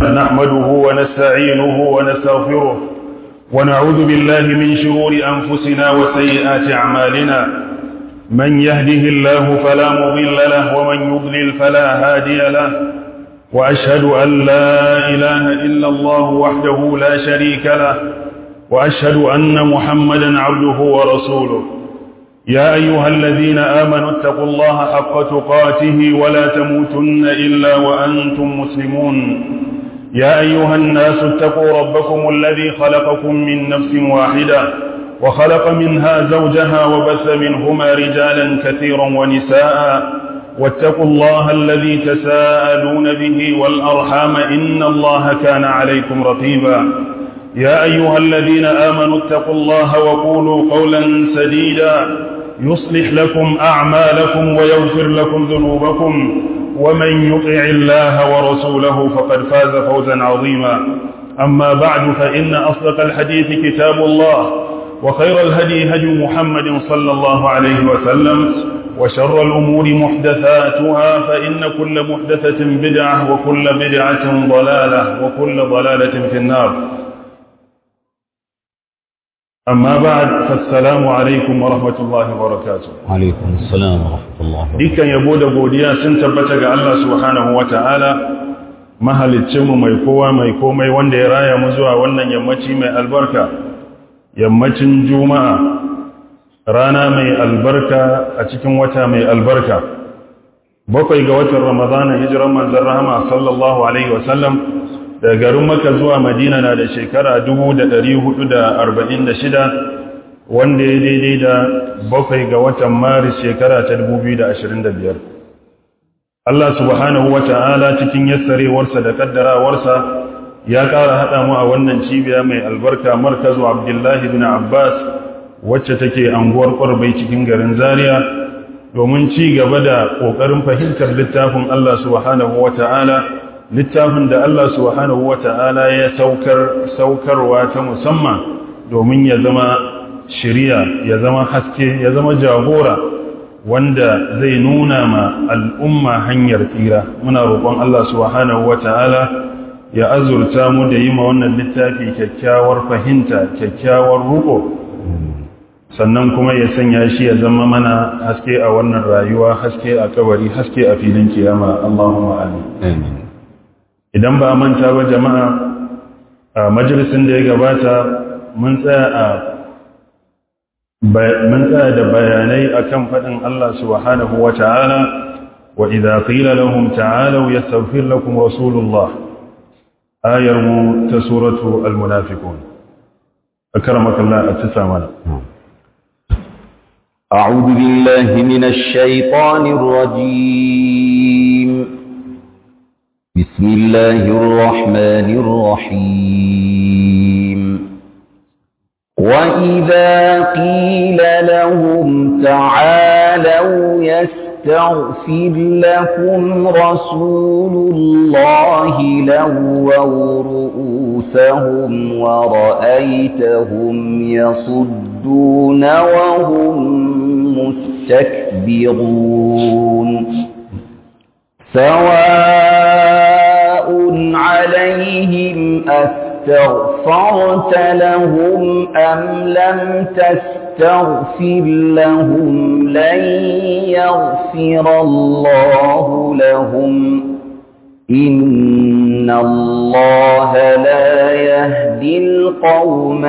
نحمده ونستعينه ونستغفره ونعوذ بالله من شرور أنفسنا وسيئات أعمالنا من يهده الله فلا مضل له ومن يضلل فلا هادي له وأشهد أن لا إله إلا الله وحده لا شريك له وأشهد أن محمدا عبده ورسوله يا أيها الذين آمنوا اتقوا الله حق تقاته ولا تموتن إلا وأنتم مسلمون يا أيها الناس اتقوا ربكم الذي خلقكم من نفس واحدة وخلق منها زوجها وبث منهما رجالا كثيرا ونساء واتقوا الله الذي تساءلون به والأرحام إن الله كان عليكم رقيبا يا أيها الذين آمنوا اتقوا الله وقولوا قولا سديدا يصلح لكم أعمالكم ويغفر لكم ذنوبكم ومن يطع الله ورسوله فقد فاز فوزا عظيما أما بعد فإن أصدق الحديث كتاب الله وخير الهدي هدي محمد صلى الله عليه وسلم وشر الأمور محدثاتها فإن كل محدثة بدعة وكل بدعة ضلالة وكل ضلالة في النار أما بعد فالسلام عليكم ورحمة الله وبركاته عليكم السلام ورحمة الله dukkan yabo da godiya sun tabbata ga Allah subhanahu wata'ala mahaliccinmu mai kowa mai komai wanda ya raya mu zuwa wannan yammaci mai albarka yammacin juma'a rana mai albarka a cikin wata mai albarka bakwai ga watan ramadana hijiran manzon rahama sallallahu alaihi wasallam daga garin maka zuwa madina na da shekara 446 wanda ya daidai da bakwai ga watan maris shekara ta 2025 Allah subhanahu wa ta'ala cikin yassarewarsa da kaddarawarsa ya ƙara haɗa mu a wannan cibiya mai albarka markazu abdullahi bin abbas wacce take anguwar ƙwarbai cikin garin zaria domin ci gaba da ƙoƙarin fahimtar littafin Allah subhanahu wa ta'ala littafin da Allah subhanahu wata'ala ya saukar saukarwa ta musamman domin ya zama shiriya ya zama haske ya zama jagora wanda zai nuna ma al'umma hanyar tsira muna roƙon Allah subhanahu wata'ala ya azurta mu da yi ma wannan littafi kyakkyawar fahimta kyakkyawar ruko sannan kuma ya sanya shi ya zama mana haske a wannan rayuwa haske a kabari haske a filin kiyama Allahumma amin idan ba manta ba jama'a a majalisin da ya gabata mun tsaya a mun tsaya da bayanai akan faɗin Allah subhanahu wa ta'ala wa idza qila lahum ta'alu yastaghfir lakum rasulullah ayar mu ta suratu al-munafiqun akramaka Allah atsa mana أعوذ بالله من الشيطان الرجيم بسم الله الرحمن الرحيم وإذا قيل لهم تعالوا يستغفر لكم رسول الله لووا رؤوسهم ورأيتهم يصدون وهم مستكبرون سواء عليهم أستغفرت لهم أم لم تستغفر لهم لن يغفر الله لهم إن الله لا يهدي القوم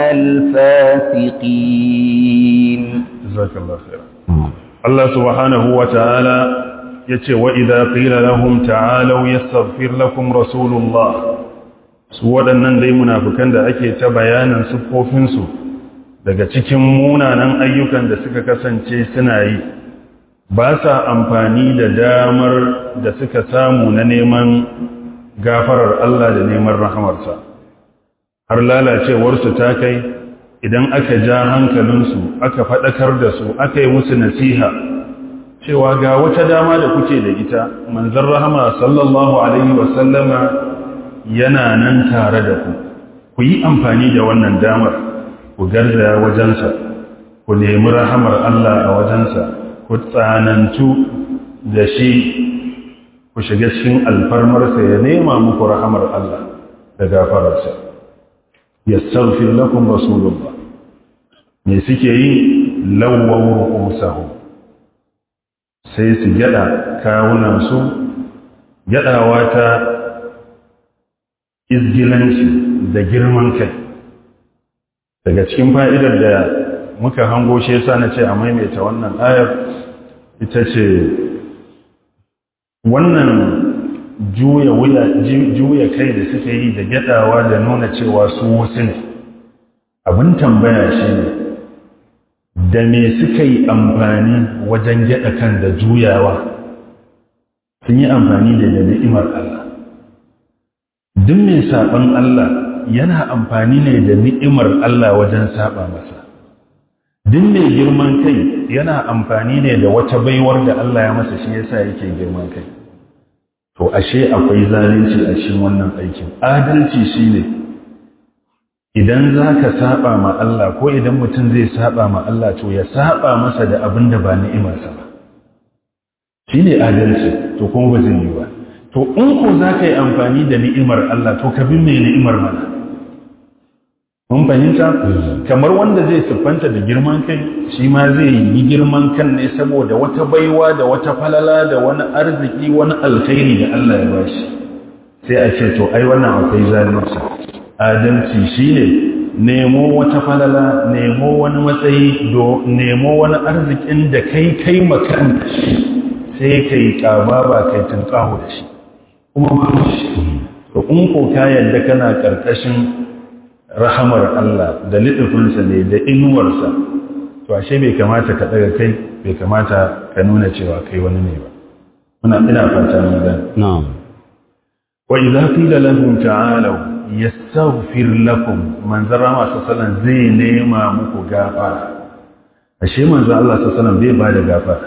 الفاسقين جزاك الله خيرا الله سبحانه وتعالى yace wa idza qila lahum ta'alu yastaghfir lakum rasulullah su waɗannan dai munafikan da ake ta bayanin siffofin su daga cikin munanan ayyukan da suka kasance suna yi ba sa amfani da damar da suka samu na neman gafarar Allah da neman rahamarsa har lalacewar su ta kai idan aka ja hankalinsu aka faɗakar da su aka yi musu nasiha cewa ga wata dama da kuke da ita manzon rahama sallallahu alaihi wasallama yana nan tare da ku ku yi amfani da wannan damar ku garzaya wajensa ku nemi rahamar Allah a wajensa ku tsanantu da shi ku shiga cikin alfarmarsa ya nema muku rahamar Allah da gafararsa yastaghfir lakum rasulullah me suke yi lawwaw ru'usahum sai su gyada kawunan su gyadawa ta izgilanci da girman kai daga cikin fa'idar da muka hango shi yasa na ce a maimaita wannan ayar ita ce wannan juya wuya juya kai da suke yi da gyadawa da nuna cewa su wasu ne abin tambaya shi ne da me suka yi amfani wajen gyada kan da juyawa sun yi amfani da ni'imar Allah duk mai saɓon Allah yana amfani ne da ni'imar Allah wajen saɓa masa duk mai girman kai yana amfani ne da wata baiwar da Allah ya masa shi yasa yake girman kai to ashe akwai zalunci a cikin wannan aikin adalci shine idan zaka saba ma Allah ko idan mutum zai saba ma Allah to ya saba masa da abin da ba ni'imarsa ba shine adalci to kuma ba zai yi ba to in ko zaka yi amfani da ni'imar Allah to ka bi mai ni'imar mana mun fahimta kamar wanda zai siffanta da girman kai shi ma zai yi girman kan ne saboda wata baiwa da wata falala da wani arziki wani alkhairi da Allah ya bashi sai a ce to ai wannan akwai zalunci adalci shine nemo wata falala nemo wani matsayi do nemo wani arzikin da kai kai makan sai kai kaba ba kai tunkaho da shi kuma ba shi to in ko ka yadda kana karkashin rahamar Allah da liɗufinsa ne da inuwarsa to ashe bai kamata ka ɗaga kai bai kamata ka nuna cewa kai wani ne ba muna ina fata mun gani na'am wa idza qila lahum ta'alu yastaghfir lakum manzon rama sallallahu zai nema muku gafara ashe manzon Allah sallallahu bai ba da gafara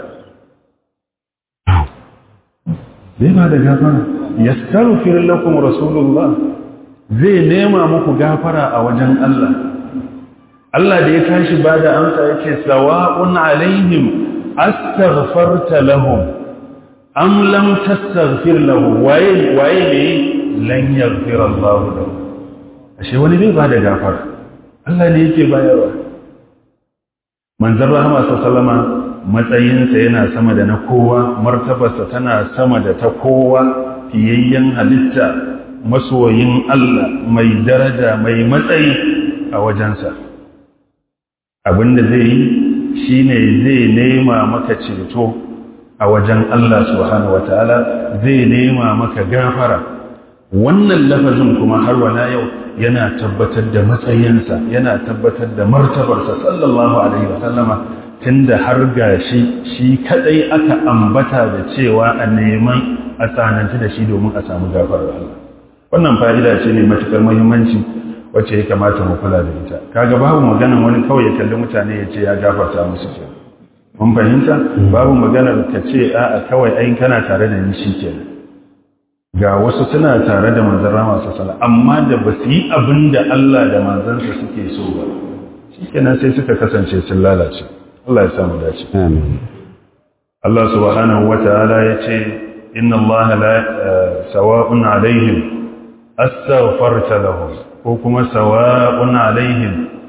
bai ba da gafara yastaghfir lakum rasulullah zai nema muku gafara a wajen Allah Allah da ya tashi ba da amsa yake sawa'un alaihim astaghfarta lahum am lam tastaghfir lahum waye waye ne lan yaghfir Allah lahum ashe wani bai ba da gafara Allah ne yake bayarwa manzon rahama sallama matsayinsa yana sama da na kowa martabarsa tana sama da ta kowa fiyayyen halitta masoyin Allah mai daraja mai matsayi a wajensa abinda zai yi shine zai nema maka ceto a wajen Allah subhanahu wataala zai nema maka gafara wannan lafazin kuma har wala yau yana tabbatar da matsayinsa yana tabbatar da martabarsa sallallahu alaihi wasallama tunda har gashi shi kadai aka ambata da cewa a neman a tsananci da shi domin a samu gafarar Allah wannan fa'ida ce mai matukar muhimmanci wacce ya kamata mu kula da ita kaga babu maganan wani kawai ya kalli mutane ya ce ya gafarta musu ke mun fahimta babu maganar ka ce a'a kawai ai kana tare da ni shikenan ga wasu suna tare da manzon rama sallallahu amma da ba su yi abin da Allah da manzansa suke so ba shikenan sai suka kasance sun lalace Allah ya samu dace amin Allah subhanahu wata'ala ya ce inna Allah la sawa'un alaihim astaghfarta lahum ko kuma sawa'un alaihim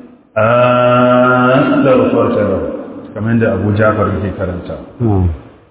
astaghfarta lahum kamar da Abu Ja'far yake karanta na'am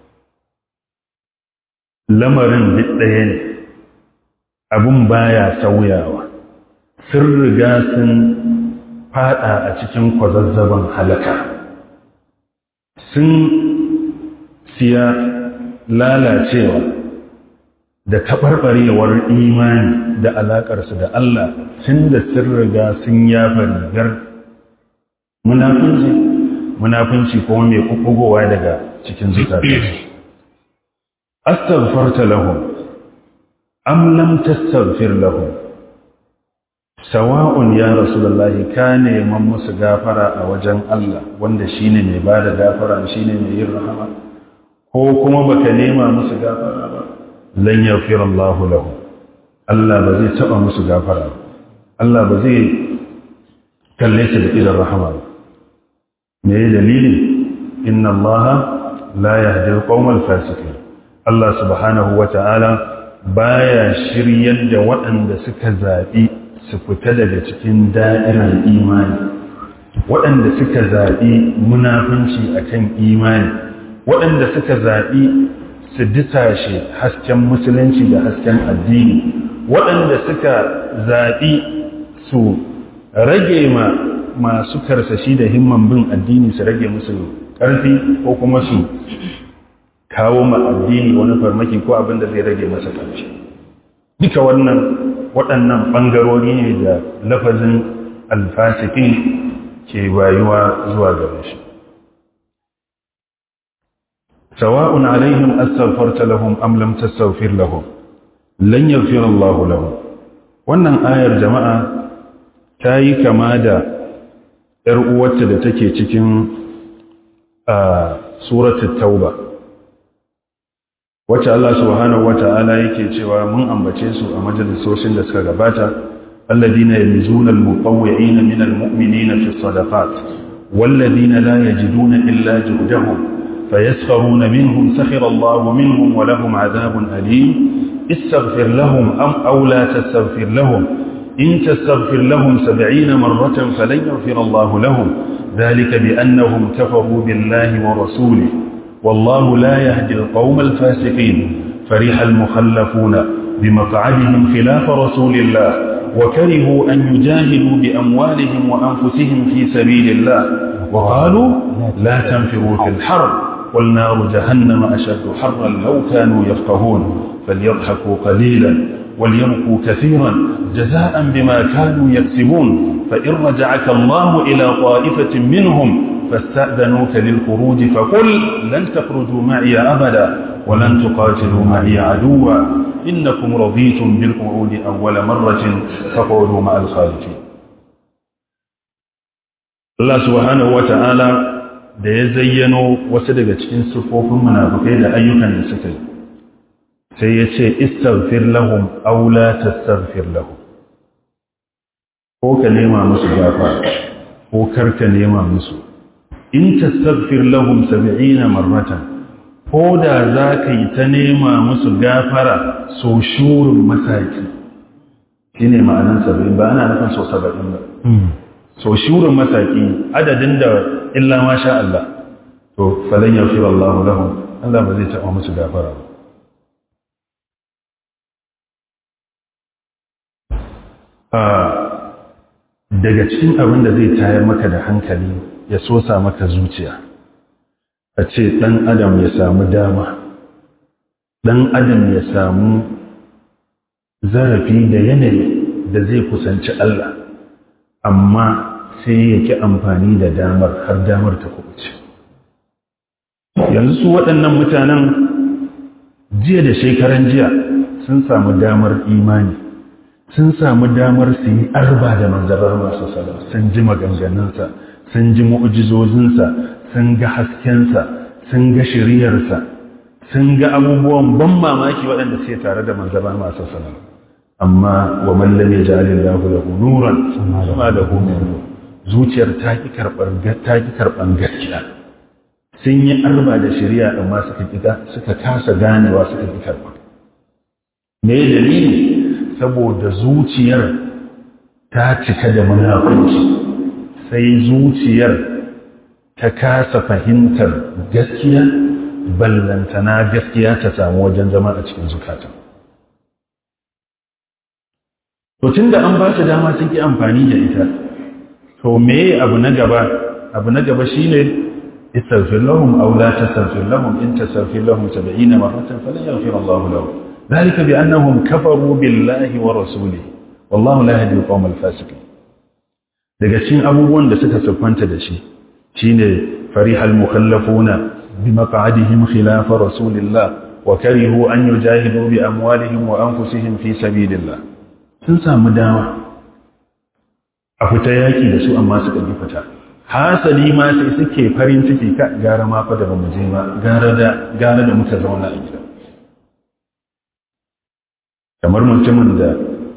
lamarin duk ɗaya ne abun baya sauyawa sun riga sun fada a cikin kwazazzaban halaka sun siya lalacewa da taɓarɓarewar imani da alaƙarsu da Allah tun da sun riga sun yafa rigar munafunci munafunci kuma mai ƙuƙugowa daga cikin zukatansu astaghfarta lahum am lam tastaghfir lahum sawa'un ya rasulullahi ka neman musu gafara a wajen Allah wanda shine mai bada gafara shine mai yin rahama ko kuma baka nema musu gafara ba lan yaghfir Allah lahum Allah ba zai taba musu gafara ba Allah ba zai kalle su da irin rahama ba me dalili inna Allah la yahdi al-qawma al-fasiqin Allah subhanahu wa ta'ala baya shiryar da waɗanda suka zaɓi su fita daga cikin da'irar imani waɗanda suka zaɓi munafunci akan imani waɗanda suka zaɓi su disashe hasken musulunci da hasken addini waɗanda suka zaɓi su rage ma masu karsashi da himman bin addini su rage musu ƙarfi ko kuma su kawo ma addini wani farmaki ko abin da zai rage masa ƙarfi duka wannan waɗannan ɓangarori ne da lafazin alfasikin ke bayuwa zuwa gare shi sawa'un alaihim astaghfarta lahum am lam tastaghfir lahum lan yaghfir Allah lahum wannan ayar jama'a ta yi kama da ‘yar uwarta da take cikin suratul tauba wacce Allah subhanahu wata'ala yake cewa mun ambace su a majalisoshin da suka gabata alladina yamizuna almutawwi'ina min almu'minina fi sadaqat walladina la yajiduna illa juhdahum fayaskharuna minhum sakhira Allah minhum wa lahum adhabun alim istaghfir lahum am aw la tastaghfir lahum in tastaghfir lahum 70 marratan falan yaghfir Allah lahum ذلك بأنهم كفروا بالله ورسوله والله لا يهدي القوم الفاسقين فرح المخلفون بمقعدهم خلاف رسول الله وكرهوا أن يجاهدوا بأموالهم وأنفسهم في سبيل الله وقالوا لا تنفروا في الحر والنار جهنم أشد حرا لو كانوا يفقهون فليضحكوا قليلا وليبقوا كثيرا جزاء بما كانوا يكسبون فإن رجعك الله إلى طائفة منهم فاستأذنوك للخروج فقل لن تخرجوا معي أبدا ولن تقاتلوا معي عدوا إنكم رضيتم بالقعود أول مرة فقعدوا مع الخالفين Allah subhanahu wa ta'ala da ya zayyano wasu daga cikin siffofin munafukai da ayyukan da suka yi sai ya ce istaghfir lahum aw la tastaghfir lahum ko ka nema musu gafara ko kar ka nema musu in tastaghfir lahum 70 marratan ko da za ka yi ta nema musu gafara so shurin masaki shine ma'anan 70 ba ana nufin so 70 ba so shurin masaki adadin da illa ma sha Allah to falan yaghfir Allah lahum Allah ba zai taɓa musu gafara ba daga cikin abin da zai tayar maka da hankali ya sosa maka zuciya a ce ɗan adam ya samu dama ɗan adam ya samu zarafi da yanayi da zai kusanci Allah amma sai ya ki amfani da damar har damar ta kubuce yanzu su waɗannan mutanen jiya da shekaran jiya sun samu damar imani sun samu damar su yi arba da manzarar masu salam sun ji maganganunsa sun ji mu'ujizozinsa sun ga haskensa sun ga shiriyarsa sun ga abubuwan ban mamaki waɗanda suke tare da manzarar masu salam amma wa mallam ya jali lahu lahu nuran kuma da min zuciyar ta ki karɓar ta ki karɓan gaskiya sun yi arba da shari'a amma suka suka kasa ganewa suka ki karɓa me dalili saboda zuciyar ta cika da munafunci sai zuciyar ta kasa fahimtar gaskiya ballantana gaskiya ta samu wajen zama a cikin zukata to tun da an ba su dama sun ki amfani da ita to me abu na gaba abu na gaba shine istaghfir lahum aw la tastaghfir lahum in tastaghfir lahum 70 marratan falan yaghfir Allah lahum ذلك بأنهم كفروا بالله ورسوله والله لا يهدي القوم الفاسقين daga cikin abubuwan da suka siffanta da shi shine farihal mukallafuna bi maq'adihim khilaf rasulillah wa karihu an yujahidu bi amwalihim wa anfusihim fi sabilillah sun samu dama a fita yaki da su amma suka yi fita hasali ma sai suke farin ciki ka gara ma fa da bamu je ba gara da gara da muka zauna a gida kamar mutumin da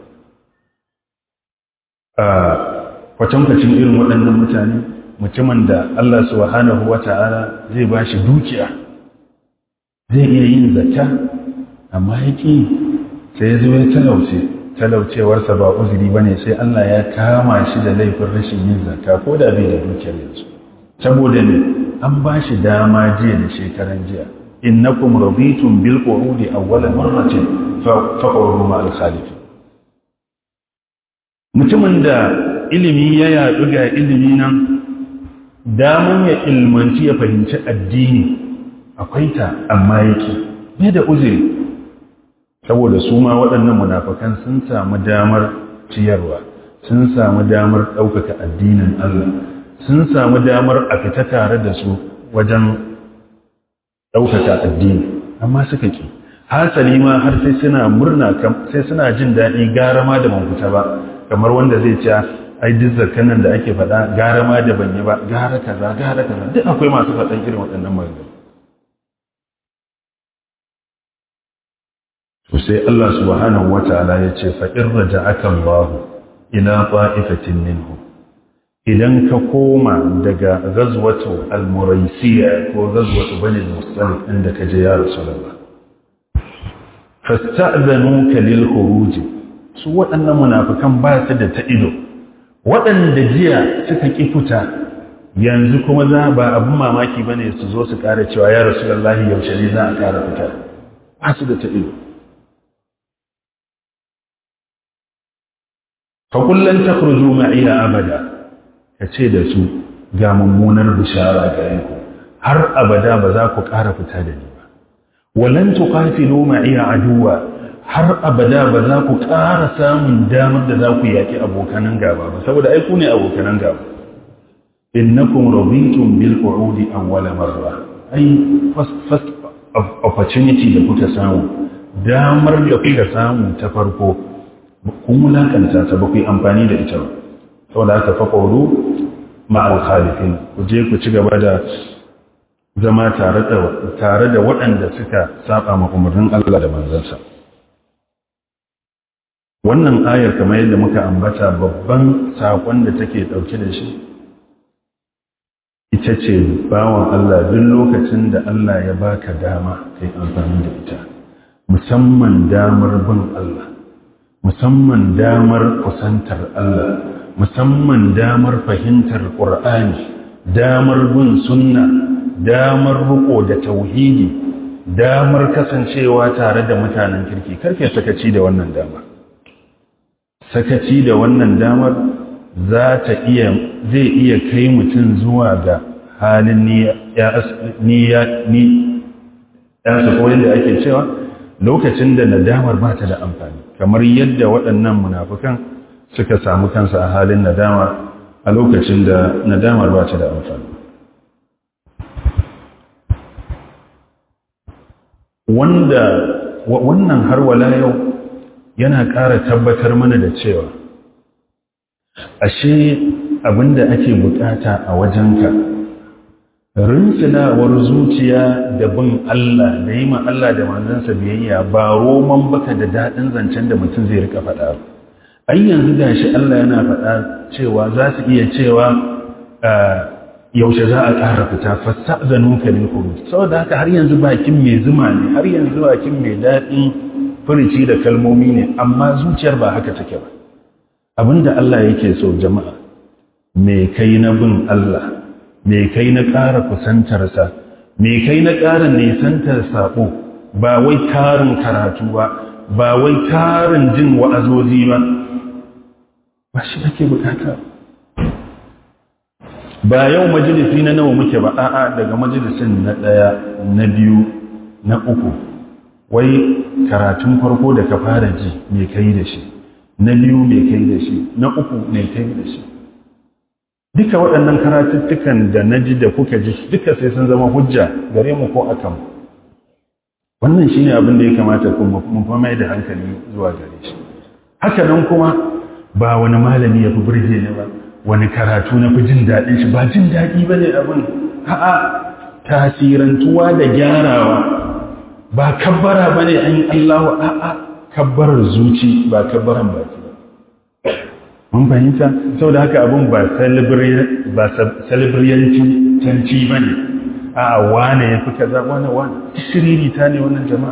a kwatankwacin irin waɗannan mutane mutumin da Allah subhanahu wa ta'ala zai ba shi dukiya zai iya yin zakka amma ya ƙi sai ya zo ya talauce talaucewarsa ba uzuri ba ne sai Allah ya kama shi da laifin rashin yin zakka ko da bai da dukiyar yanzu saboda ne an ba shi dama jiya da shekaran jiya innakum raditum bil qu'udi awwala marratin faqulu ma al khalif mutumin da ilimi ya yadu ga ilimi nan daman ya ilmanci ya fahimci addini akwai ta amma yake bai da uzuri saboda su ma waɗannan munafakan sun samu damar ciyarwa sun samu damar ɗaukaka addinin Allah sun samu damar a fita tare da su wajen ɗaukaka addini amma suka ki hasali ma har sai suna murna sai suna jin daɗi gara ma da ban fita ba kamar wanda zai ce ai duk zakkanan da ake faɗa gara ma da ban yi ba gara kaza gara kaza duk akwai masu faɗan irin waɗannan maganganu to sai Allah subhanahu wataala ya ce fa in raja'aka Allah ila ta'ifatin minhu idan ka koma daga ghazwatu al-muraisiya ko ghazwatu bani al-mustalik inda ka je ya rasulullah fasta'zanuka lil khuruj su waɗannan munafikan ba su da ta ido waɗanda jiya suka ki fita yanzu kuma za ba abin mamaki bane su zo su ƙara cewa ya rasulullahi yaushe ne za a ƙara fita ba su da ta ido faƙullan ta kurju ma'iya abada ka ce da su ga mummunar bishara gare ku har abada ba za ku ƙara fita da ni ba walan tuqatilu ma'iya aduwa har abada ba za ku ƙara samun damar da za ku yaki abokanan gaba ba saboda ai ku ne abokanan gaba innakum raditum bil qu'udi awwala marra ai first opportunity da kuka samu damar da kuka samu ta farko kun wulakanta ta ba ku yi amfani da ita ba saboda haka faƙoru ma'al khalifin ku je ku ci gaba da zama tare da waɗanda suka saba ma umarnin Allah da manzansa wannan ayar kamar yadda muka ambata babban saƙon da take ɗauke da shi ita ce bawan Allah duk lokacin da Allah ya baka dama kai amfani da ita musamman damar bin Allah musamman damar kusantar Allah musamman damar fahimtar ƙur'ani damar bin sunna damar riko da tauhidi damar kasancewa tare da mutanen kirki karfe sakaci da wannan damar sakaci da wannan damar za ta iya zai iya kai mutum zuwa ga halin ni ya ni ya su da ake cewa lokacin da nadamar ba ta da amfani kamar yadda waɗannan munafukan suka samu kansa a halin nadama a lokacin da nadamar ba ta da amfani wanda wannan har wala yau yana ƙara tabbatar mana da cewa ashe abinda ake bukata a wajenka rinsinawar zuciya da bin Allah da yi ma Allah da manzansa biyayya ba roman baka da daɗin zancen da mutum zai rika faɗa ai yanzu da shi Allah yana faɗa cewa za su iya cewa yaushe za a ƙara fita fassa zanun kalin kuru saboda haka har yanzu bakin mai zuma ne har yanzu bakin mai daɗin furici da kalmomi ne amma zuciyar ba haka take ba abinda Allah yake so jama'a me kai na bin Allah me kai na ƙara kusantarsa me kai na ƙara nisantar saƙo ba wai tarin karatu ba ba wai tarin jin wa'azozi ba ba shi ake bukata ba yau majalisi na nawa muke ba a'a daga majalisin na ɗaya na biyu na uku wai karatun farko da ka fara ji me kai da shi na biyu me kai da shi na uku me kai da shi duka waɗannan karatuttukan da na ji da kuka ji duka sai sun zama hujja gare mu ko akan wannan shi ne abin da ya kamata mu fa mai da hankali zuwa gare shi haka nan kuma ba wani malami ya fi burge ne ba wani karatu na fi jin daɗin shi ba jin daɗi ba ne abin a'a tasirantuwa da gyarawa ba kabbara ba ne an yi allahu a'a kabbarar zuci ba kabbaran baki mun fahimta sau da haka abin ba celebriyanci canci ba ne a wane ya fi kaza wane wane shiriri ta ne wannan jama'a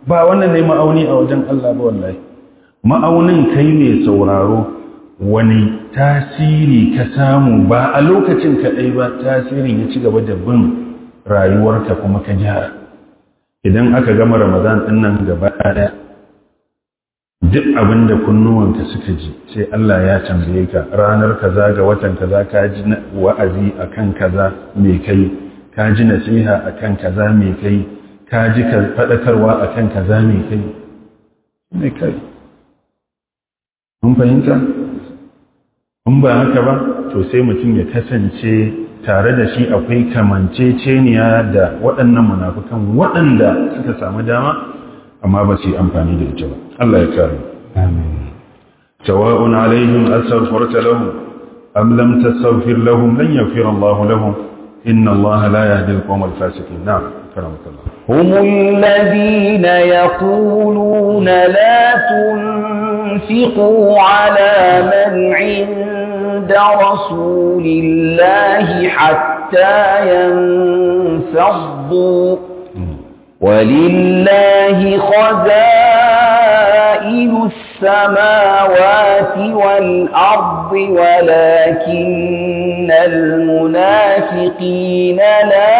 ba wannan ne ma'auni a wajen Allah ba wallahi ma'aunin kai mai sauraro wani tasiri ka samu ba a lokacin kaɗai ba tasirin ya ci gaba da bin rayuwarka kuma ka gyara idan aka gama ramadan ɗin nan gaba ɗaya duk abin da kunnuwanka suka ji sai Allah ya tambaye ka ranar kaza ga watan kaza ka ji wa'azi akan kaza mai kai ka ji nasiha akan kaza mai kai ka ji faɗakarwa akan kaza mai kai mai kai mun fahimta in ba haka ba to sai mutum ya kasance tare da shi akwai kamanceceniya da waɗannan munafukan waɗanda suka samu dama amma ba su yi amfani da ita ba Allah ya kare sawa'un alaihim astaghfarta lahum am lam tastaghfir lahum lan yaghfir Allah lahum inna Allah la yahdi al-qawm al-fasiqin na'am karamakallah هم الذين يقولون لا تنفقوا على من عند رسول الله حتى ينفضوا ولله خزائن السماوات والأرض ولكن المنافقين لا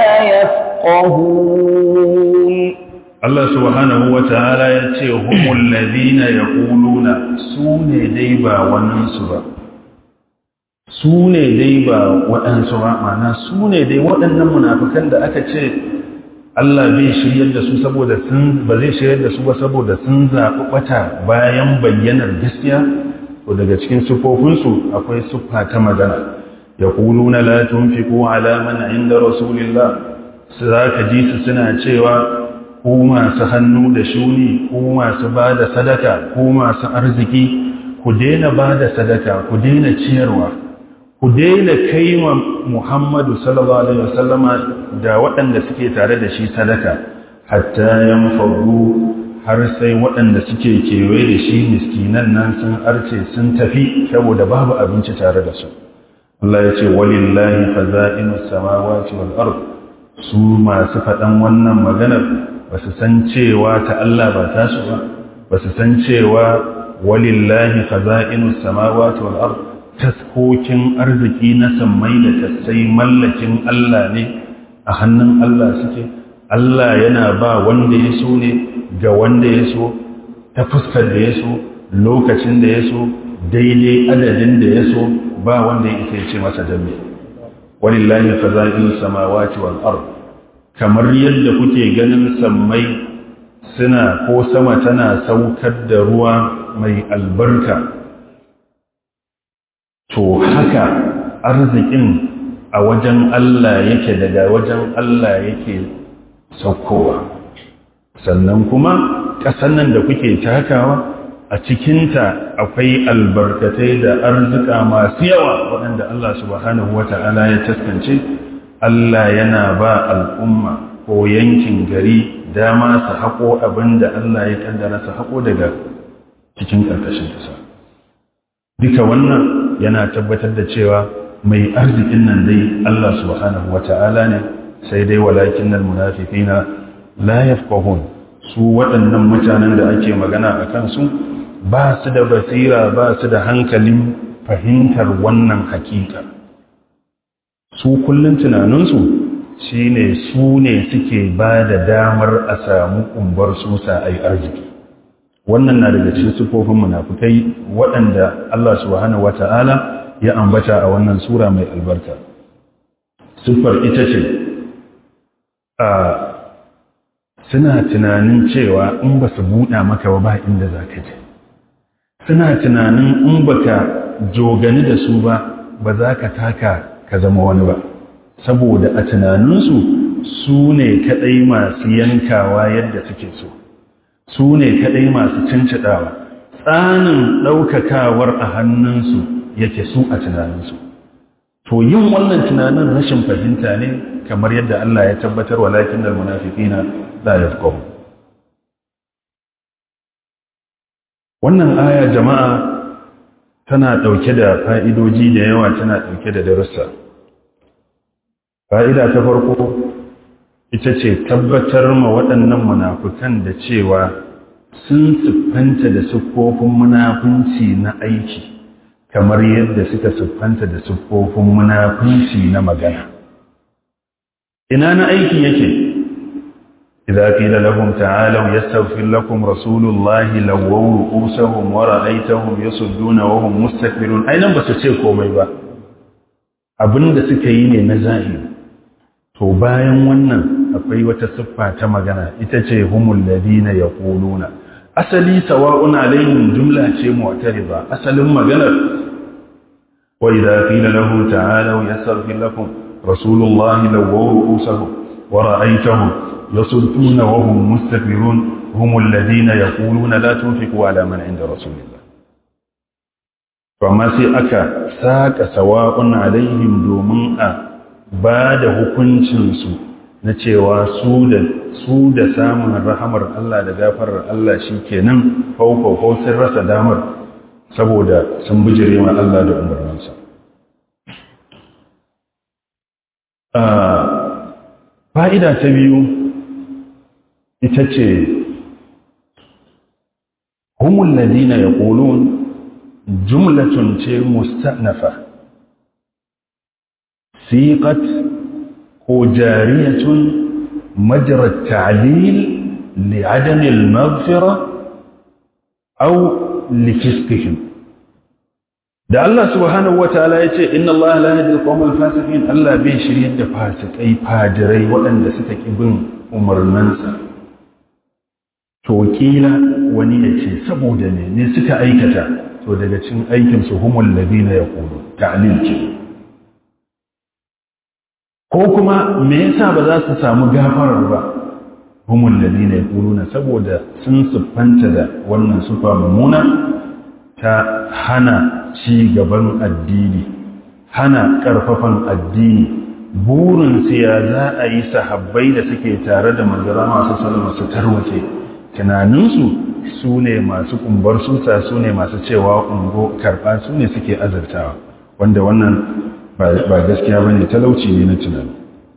يفقهون Allah subhanahu wa ta'ala ya ce, Humul ladina ya ƙuluna su ne dai ba waninsu ba, su ne dai ba waɗansu ba, mana su ne dai waɗannan munafukan da aka ce, Allah bai shiryar da su saboda sun ba zai shiryar da su ba saboda sun zaɓi ɓata bayan bayyanar gaskiya, ko daga cikin sufofinsu akwai siffa ta magana. Ya ƙuluna la tunfiqu ala man inda Rasulillah, su za ka ji su suna cewa ko masu hannu da shuni ko masu ba da sadaka ko masu arziki ku daina ba da sadaka ku daina ciyarwa ku daina kai wa muhammadu sallallahu alaihi wasallama da waɗanda suke tare da shi sadaka hatta yan faru har sai waɗanda suke kewaye da shi miskinan nan sun arce sun tafi saboda babu abinci tare da su Allah ya ce walillahi faza'inus samawati wal ard su masu faɗan wannan maganar ba su san cewa ta Allah ba ta su ba ba su san cewa walillahi khaza'inu samawati wal ard taskokin arziki na sammai da kasai mallakin Allah ne a hannun Allah suke Allah yana ba wanda ya so ne ga wanda ya so ta fuskar da ya so lokacin da ya so daidai adadin da ya so ba wanda ya isa ya ce masa dambe walillahi khaza'inu samawati wal ard kamar yadda kuke ganin sammai suna ko sama tana saukar da ruwa mai albarka to haka arzikin a wajen Allah yake daga wajen Allah yake saukowa sannan kuma ƙasan nan da kuke takawa a cikinta akwai albarkatai da arzika masu yawa waɗanda Allah subhanahu wata'ala ya taskance Allah yana ba al'umma ko yankin gari dama su haƙo abin da Allah ya ƙaddara su haƙo daga cikin ƙarƙashin ƙasa. Duka wannan yana tabbatar da cewa mai arzikin nan dai Allah subhanahu wa ta'ala ne sai dai walakin nan munafiqina la yafqahun su waɗannan mutanen da ake magana a kansu ba su da basira ba su da hankalin fahimtar wannan hakika. su kullum tunaninsu shi ne su ne suke ba da damar a samu umbar susa a yi arziki wannan na daga cikin sufofin munafukai waɗanda Allah subhanahu wata'ala ya ambata a wannan sura mai albarka siffar ita ce a suna tunanin cewa in ba su buɗa maka ba ba inda za ka je suna tunanin in ba ka jogani da su ba ba za ka taka ka zama wani ba saboda a tunaninsu su ne kaɗai masu yankawa yadda suke so su ne kaɗai masu cincidawa tsanin ɗaukakawar a hannunsu yake su a tunaninsu to yin wannan tunanin rashin fahimta ne kamar yadda Allah ya tabbatar wa lakin da munafiqina la yafqahu wannan aya jama'a tana ɗauke da fa'idoji da yawa tana ɗauke da darussa. Fa'ida ta farko, ita ce tabbatar ma waɗannan munafukan da cewa sun siffanta da siffofin munafunci na aiki kamar yadda suka siffanta da siffofin munafunci na magana ina na aiki yake idza qila lahum ta'alu yastaghfir lakum rasulullahi lawaw ru'usahum wa ra'aytahum yasudduna wa hum mustakbirun ainan ba su ce komai ba abinda suka yi ne na zahiri to bayan wannan akwai wata siffa ta magana ita ce humul ladina yaquluna asali sawa'un alaihim jumla ce mu'tariba asalin maganar wa idza qila lahu ta'alu yastaghfir lakum rasulullahi lawaw ru'usahum wa ra'aytahum yasudduna wa hum mustakbirun humul ladina yaquluna la tunfiqu ala man 'inda rasulillah to amma sai aka saka sawa'un alaihim domin a ba da hukuncinsu na cewa su da su da samun rahamar Allah da gafarar Allah shi kenan faufau sun rasa damar saboda sun bijire ma Allah da umarninsa. Fa'ida ta biyu ita ce, Humun ladina ya ƙolon jumlatun ce mustanafa. سيقت هو جارية مجرى التعليل لعدم المغفرة أو لفسقهم da Allah subhanahu wa ta'ala ya ce inna Allah la yahdi al-qawmal fasiqin Allah bai shiryar da fasikai fajirai waɗanda suka ki bin umarninsa to kila wani ya ce saboda ne ne suka aikata to daga cikin aikin su humul ladina yaqulu ta'lil ce ko kuma me yasa ba za su samu gafarar ba humul ladina yaquluna saboda sun siffanta da wannan sufa mummuna ta hana ci gaban addini hana karfafan addini burin su ya za a yi sahabbai da suke tare da manzara masu salama su tarwace tunaninsu su ne masu kumbar susa su ne masu cewa ungo karɓa su ne suke azartawa wanda wannan ba gaskiya ba ne talauci ne na tunani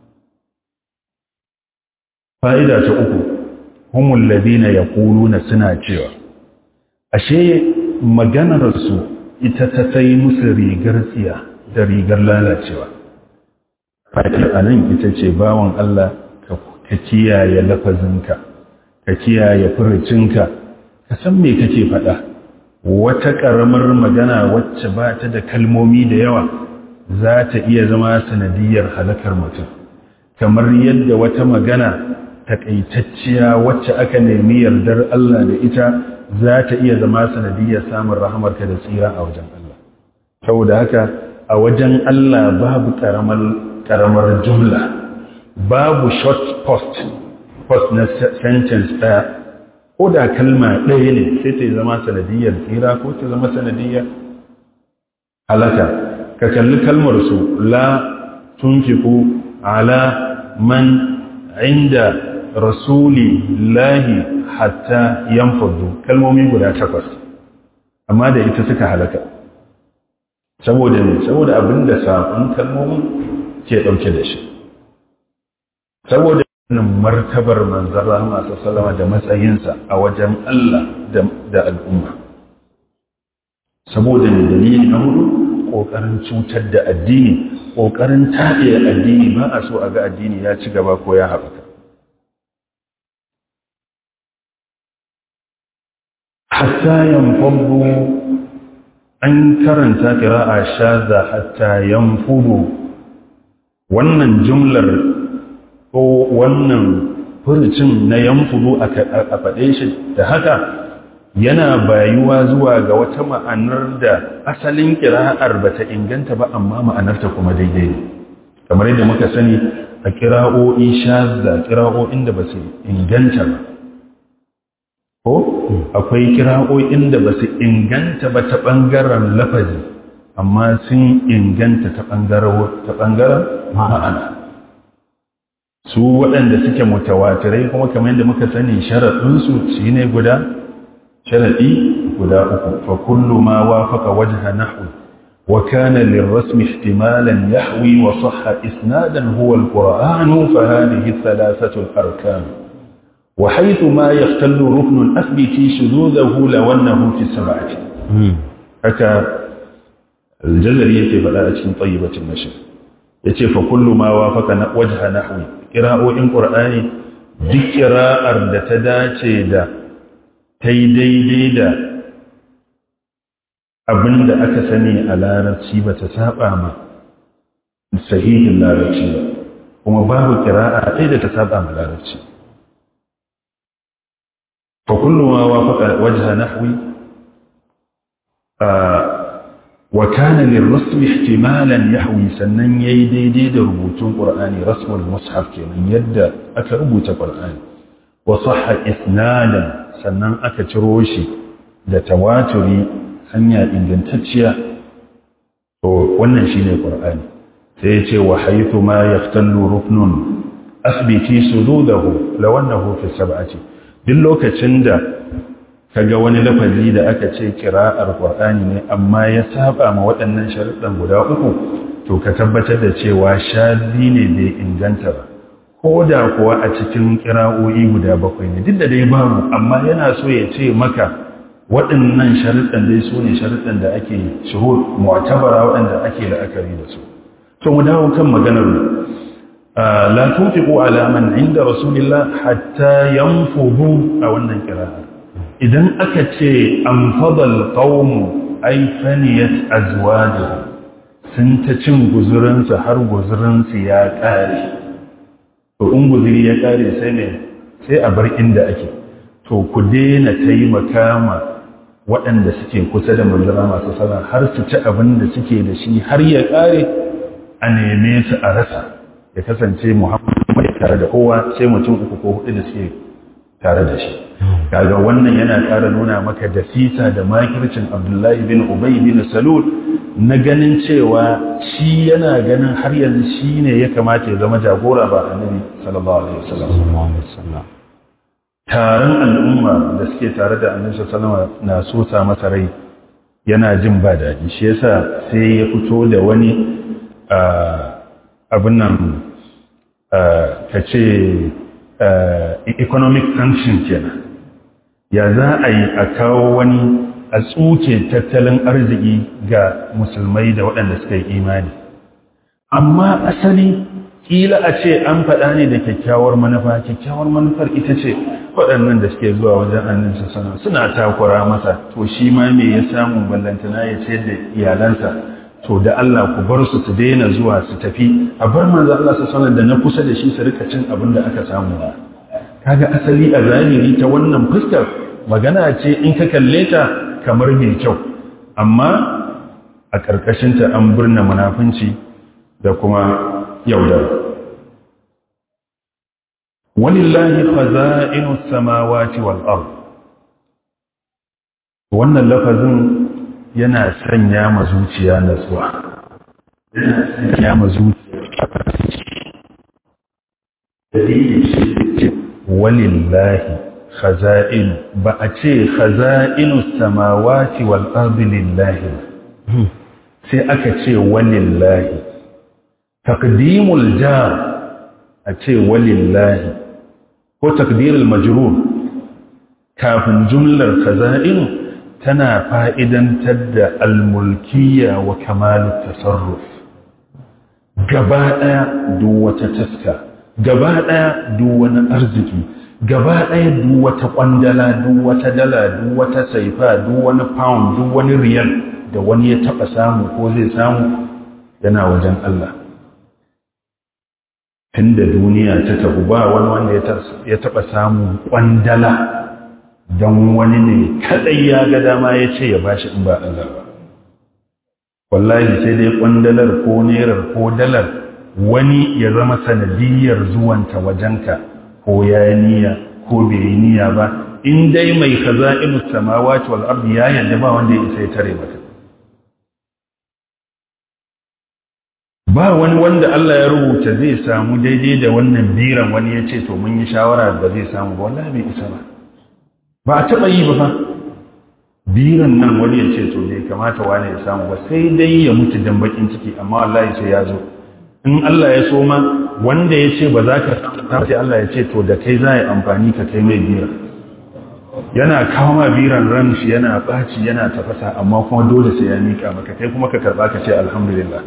fa'ida ta uku humul ladina ya na suna cewa ashe maganarsu ita ta sai musu rigar tsiya da rigar lalacewa fa'idar a nan ita ce bawan Allah ka kiyaye lafazinka ka kiyaye furucinka ka san me kake faɗa wata ƙaramar magana wacce ba ta da kalmomi da yawa za ta iya zama sanadiyar halakar mutum kamar yadda wata magana takaitacciya wacce aka nemi yardar Allah da ita za ta iya zama sanadiyar samun rahamarka da tsira a wajen Allah saboda haka a wajen Allah babu karamar karamar jumla babu short post post na sentence ɗaya ko da kalma ɗaya ne sai ta zama sanadiyar tsira ko ta zama sanadiyar halaka ka kalli kalmar su la tunfiku ala man inda rasuli lahi hatta yanfadu kalmomi guda takwas amma da ita suka halaka saboda ne saboda abinda saƙon kalmomin ke ɗauke da shi saboda wannan martabar manzara masu salama da matsayinsa a wajen Allah da al'umma saboda ne dalili na hudu ƙoƙarin cutar da addini ƙoƙarin taɗe addini ba a so a ga addini ya ci gaba ko ya haɓaka hatta yanfudu an karanta ƙira'a shaza hatta yanfudu wannan jumlar ko wannan furucin na yanfudu a faɗe shi da haka yana bayuwa zuwa ga wata ma'anar da asalin kira'ar ba ta inganta ba amma ma'anarta kuma daidai ne kamar yadda muka sani a kira'o'i shazza kira'o'in da ba su inganta ba ko akwai kira'o'in da ba su inganta ba ta ɓangaren lafazi amma sun inganta ta ɓangaren ma'ana su waɗanda suke mutawatirai kuma kamar yadda muka sani sharaɗinsu shi ne guda sharaɗi guda uku fa kullu ma wafaka wajha nahwu وكان للرسم احتمالا يحوي وصح إسنادا هو القرآن فهذه الثلاثة الأركان وحيث ما يختل ركن أثبت شذوذه لو أنه في السبعة حكى الجزرية فلا طيبة النشر yace fa kullu ma wafaka wajha nahwi qira'o'in qur'ani duk qira'ar da ta dace da tai daidai da abinda aka sani a larabci ba ta saba ma sahihin larabci ba kuma babu qira'a ɗaya da ta saba ma larabci fa kullu ma wafaka wajha nahwi wa kana lirrasm ihtimalan yahwi sannan yayi daidai da rubutun qur'ani rasmul mushaf kenan yadda aka rubuta qur'ani wa sahha isnadan sannan aka ciro shi da tawaturi hanya ingantacciya to wannan shine qur'ani sai ya ce wa haythu ma yaftallu ruknun asbiti sududahu law annahu fi sab'ati duk lokacin da kaga wani lafazi da aka ce kira'ar Qur'ani ne amma ya saba ma waɗannan sharuɗan guda uku to ka tabbatar da cewa shazi ne bai inganta ba ko da kuwa a cikin kira'o'i guda bakwai ne duk da dai babu amma yana so ya ce maka waɗannan sharuɗan dai su ne sharuɗan da ake shuhur mu'tabara waɗanda ake la'akari da su to mu dawo kan maganar la tunfiqu ala man inda rasulillah hatta yanfudu a wannan kira'a idan aka ce an fadal ƙaunmu ai faniyat azwajuhu sun ta cin guzurinsu har guzurinsu ya ƙare to in guzuri ya ƙare sai ne sai a bar inda ake to ku daina taimaka ma waɗanda suke kusa da manzara masu sana har su ci abin da suke da shi har ya ƙare a neme su a rasa ya kasance muhammadu mai tare da kowa sai mutum uku ko hudu da suke tare da shi kaga wannan yana ƙara nuna maka da fita da makircin abdullahi bin ubay bin salul na ganin cewa shi yana ganin har yanzu shi ne ya kamata ya zama jagora ba annabi sallallahu alaihi wasallam taron al'umma da suke tare da annabi sallallahu alaihi na so sa masa rai yana jin ba daɗi shi yasa sai ya fito da wani abin nan ka ce economic sanction kenan ya za a yi a kawo wani a tsuke tattalin arziki ga musulmai da waɗanda suka yi imani amma asali kila a ce an faɗa ne da kyakkyawar manufa kyakkyawar manufar ita ce waɗannan da suke zuwa wajen annin sana suna takura masa to shi ma me ya samu ballantana ya ce da iyalansa to da Allah ku bar su su daina zuwa su tafi a bar manzo Allah su sanar da na kusa da shi su rika cin abin da aka samu kaga asali a zahiri ta wannan fuskar magana ce in ka kalle ta kamar mai kyau amma a ƙarƙashinta an birna munafunci da kuma yaudar walillahi khaza'inu samawati wal ard wannan lafazin yana sanya ma zuciya natsuwa yana sanya ma zuciya walillahi khaza'in ba a ce khaza'inu samawati wal ardi lillahi sai aka ce walillahi taqdimul jar a ce walillahi ko takdirul majrur kafin jumlar khaza'inu tana fa'idantar da almulkiya wa kamalu tasarruf gaba ɗaya duk wata taska gaba ɗaya duk wani arziki gaba ɗaya duk wata ƙwandala duk wata dala duk wata saifa duk wani pound duk wani riyal da wani ya taɓa samu ko zai samu yana wajen Allah tun da duniya ta tafi ba wani wanda ya taɓa samun ƙwandala don wani ne kaɗai ya ga dama ya ce ya bashi in ba Allah ba wallahi sai dai ƙwandalar ko nerar ko dalar wani ya zama sanadiyar zuwanta wajenka ko ya yi niyya ko bai yi niyya ba in dai mai kaza inu samawati wal ardi ya yadda ba wanda ya isa ya tare maka ba wani wanda Allah ya rubuta zai samu daidai da wannan biran wani ya ce to mun yi shawara ba zai samu ba wallahi bai isa ba ba a taɓa yi ba fa biran nan wani ya ce to bai kamata wani ya samu ba sai dai ya mutu dan bakin ciki amma wallahi sai ya zo in Allah ya so ma wanda ya ce ba za ka samu sai Allah ya ce to da kai za a yi amfani ka kai mai biran yana kawo ma biran ran shi yana ɓaci yana tafasa amma kuma dole sai ya mika maka kai kuma ka karɓa ka ce alhamdulillah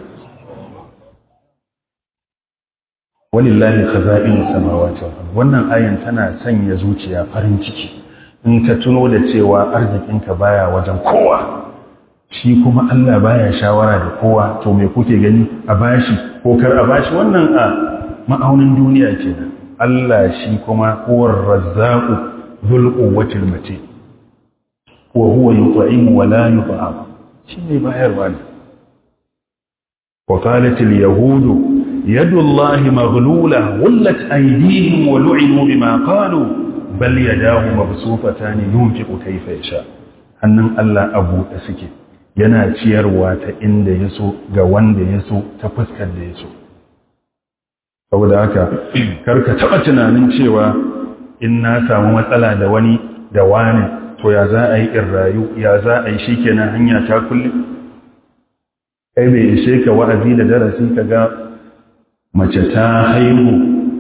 walillahi khaza'in samawati wal ard wannan ayan tana sanya zuciya farin ciki in ka tuno da cewa arzikinka baya wajen kowa shi kuma Allah baya shawara da kowa to me kuke gani a bashi ko kar a bashi wannan a ma'aunin duniya kenan Allah shi kuma huwar razzaqu dhul quwwatil matin wa huwa yut'imu wa la yut'am shi ne bayarwa ne wa qalat al yahudu يد الله مغلولة غلت أيديهم ولعنوا بما قالوا بل يداه مبسوطتان ينفق كيف يشاء hannun Allah abu da suke yana ciyarwa ta inda ya so ga wanda ya so ta fuskar da ya so saboda haka karka taɓa tunanin cewa in na samu matsala da wani da wani to ya za a yi in rayu ya za a yi shi kenan hanya ta kulle kai bai ishe ka wa'azi da darasi ka ga mace ta haihu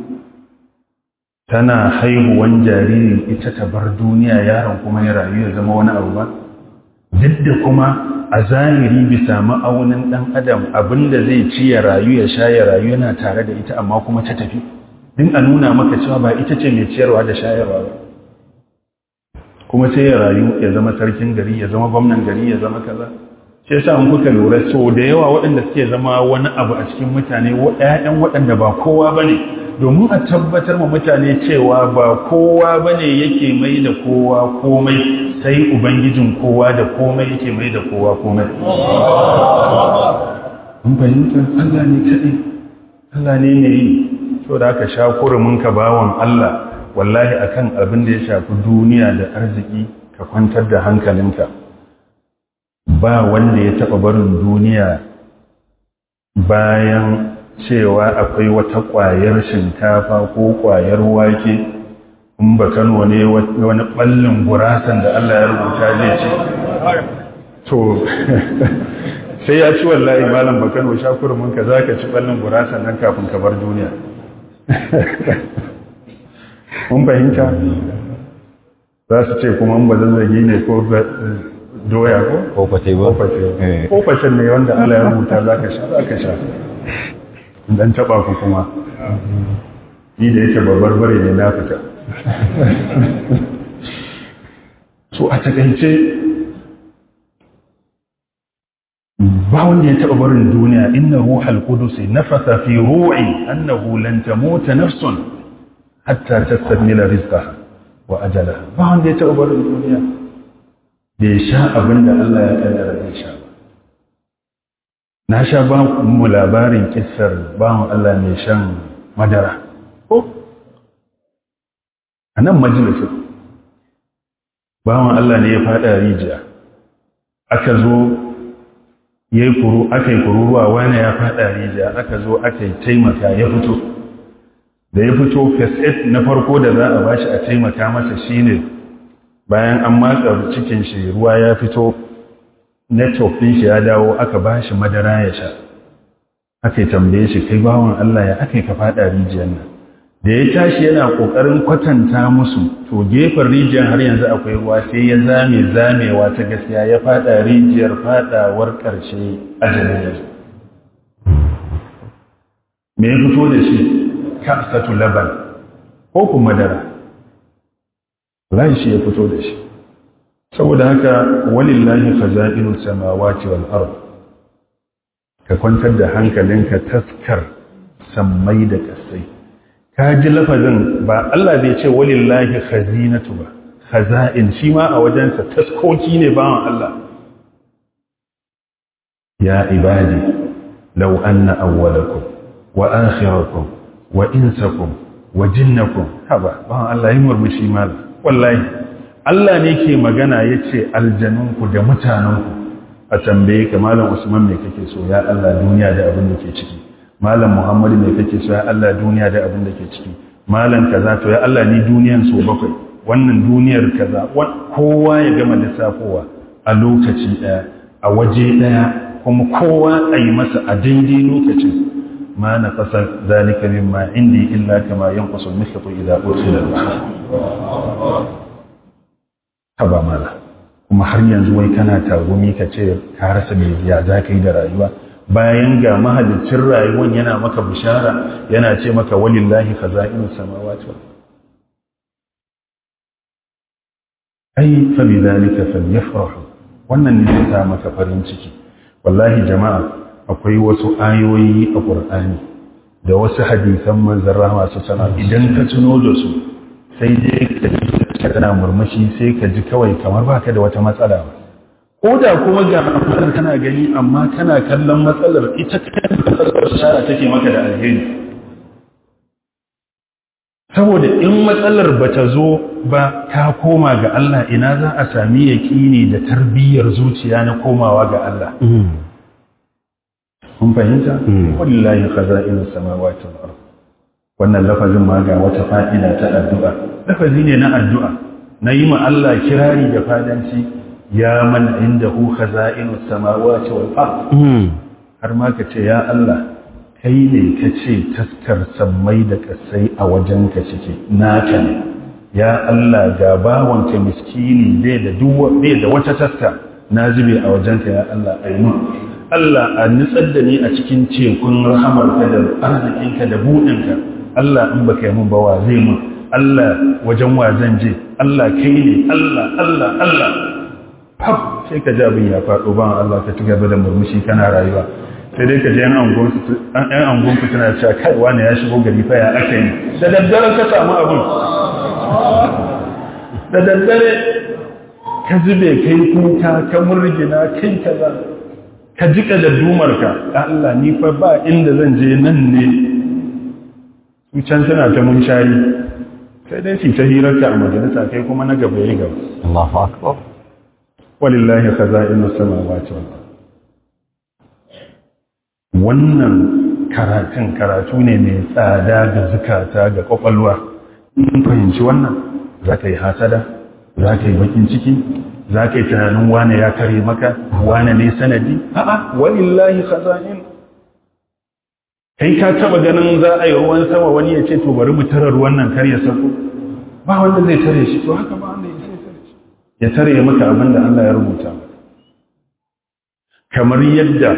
tana haihuwan jariri ita ta bar duniya yaron kuma ya rayu ya zama wani abu ba duk da kuma a zahiri bisa ma'aunin ɗan adam abinda zai ci ya rayu ya sha ya rayu yana tare da ita amma kuma ta tafi din a nuna maka cewa ba ita ce mai ciyarwa da shayarwa ba kuma sai ya rayu ya zama sarkin gari ya zama gwamnan gari ya zama kaza shi yasa an kuka lura so da yawa waɗanda suke zama wani abu a cikin mutane ƴaƴan waɗanda ba kowa bane domin a tabbatar ma mutane cewa ba kowa bane yake mai da kowa komai sai ubangijin kowa da komai yake mai da kowa komai mun fahimta Allah ne kaɗai Allah ne ne yi so da aka sha kurumin ka bawan Allah wallahi akan abin da ya shafi duniya da arziki ka kwantar da hankalinka ba wanda ya taɓa barin duniya bayan cewa akwai wata ƙwayar shinkafa ko ƙwayar wake in ba kano ne wani ɓallin gurasan da Allah ya rubuta zai ce to sai ya ci wallahi malam ba kano shakurmin ka za ka ci ɓallin gurasan nan kafin ka bar duniya mun fahimta za su ce kuma ba zazzagi ne ko doya ko? Koface ba? Kofacen ne wanda Allah ya rubuta za ka sha, za ka sha. Dan taɓa ku kuma. Ni da yake babbar bare ne na fita. So a takaice ba wanda ya taɓa barin duniya inna ruhal qudusi nafasa fi ru'i annahu lan tamuta nafsun hatta tastakmila rizqaha wa ajalaha ba wanda ya taɓa barin duniya bai sha abin da Allah ya kaddara zai sha ba. Na sha ba mu labarin kissar bawan Allah mai shan madara. Ko? A nan majalisun, bawan Allah ne ya fada rijiya, aka zo ya yi kuru, aka yi kururuwa wani ya fada rijiya, aka zo aka yi taimaka ya fito. Da ya fito, first na farko da za a bashi a taimaka masa shine ne bayan an matsa cikin shi ruwa ya fito network ɗin shi ya dawo aka ba shi madara ya sha aka yi tambaye shi kai bawan Allah ya aka yi ka faɗa rijiyar nan da ya tashi yana ƙoƙarin kwatanta musu to gefen rijiyar har yanzu akwai ruwa sai ya zame zamewa ta gaskiya ya faɗa rijiyar faɗawar ƙarshe ajalin yanzu me ya fito da shi kasatu laban ko kuma madara lai shi ya fito da shi saboda haka walillahi khaza'inu samawati wal ard ka kwantar da hankalinka taskar sammai da kasai ka ji lafazin ba Allah bai ce walillahi khazinatu ba khaza'in shi ma a wajensa taskoki ne bawan Allah ya ibadi law anna awwalakum wa akhirakum wa insakum wa jinnakum haba bawan Allah yi murmushi malam wallahi Allah ne ke magana ya ce aljanunku da mutanenku a tambaye ka malam Usman mai kake so ya Allah duniya da abin da ke ciki malam Muhammadu mai kake so ya Allah duniya da abin da ke ciki malam kaza to ya Allah ni duniyan so bakwai wannan duniyar kaza kowa ya gama lissafowa a lokaci ɗaya a waje ɗaya kuma kowa a yi masa a daidai lokacin ma na fasa zalika mimma indi illa kama yanqusul mikhlatu idza ursila al-bahr haba mala kuma har yanzu wai kana tagumi ka ce ka rasa me ya za ka yi da rayuwa bayan ga mahalicin rayuwan yana maka bishara yana ce maka walillahi khaza'inus samawati wal ai fa bi zalika falyafrahu wannan ne zai sa maka farin ciki wallahi jama'a akwai wasu ayoyi a qur'ani da wasu hadisan manzon rahama su sana idan ka tuno da su sai dai ka ji kana murmushi sai ka ji kawai kamar baka da wata matsala ba ko da kuma ga matsalar kana gani amma kana kallon matsalar ita kanta shara take maka da alheri saboda in matsalar ba ta zo ba ka koma ga Allah ina za a sami yaƙini da tarbiyyar zuciya na komawa ga Allah kun fahimta wallahi khaza'inus samawati wal ard wannan lafazin ma ga wata fa'ida ta addu'a lafazi ne na addu'a na yi ma Allah kirari da fadanci ya man indahu khaza'inus samawati wal ard har ma ka ce ya Allah kai ne ka ce taskar sammai da kasai a wajen ka cike naka ne ya Allah ga bawanka miskini bai da duwa bai da wata taska na zube a wajenka ya Allah ainu Allah a nutsar da ni a cikin tekun rahamarka da arzikinka da buɗinka Allah in baka yi mun ba wa zai mun Allah wajen wa zan je Allah kai ne Allah Allah Allah fab sai ka ji abin ya faɗo ban Allah ka ci gaba da murmushi kana rayuwa sai dai ka je yan angon ku tana cewa kai wani ya shigo gari fa ya aka yi da daddare ka samu abin da daddare ka zube kai kuka ka murgina kai kaza ka jika da dumarka Allah ni fa ba inda zan je nan ne su can suna ta munshari sai dai su ta hirarka a majalisa kai kuma na gaba ya gaba Allahu akbar walillahi khaza'inu samawati wal ard wannan karatun karatu ne mai tsada ga zukata ga kwakwalwa in fahimci wannan za ka yi hasada za ka yi bakin ciki za ka yi tunanin wane ya kare maka wane ne sanadi a'a walillahi khaza'in kai ka taba ganin za a yi ruwan sama wani ya ce to bari mu tara ruwan nan kar ya sako ba wanda zai tare shi to haka ba wanda ya sai tare shi ya tare maka abin da Allah ya rubuta kamar yadda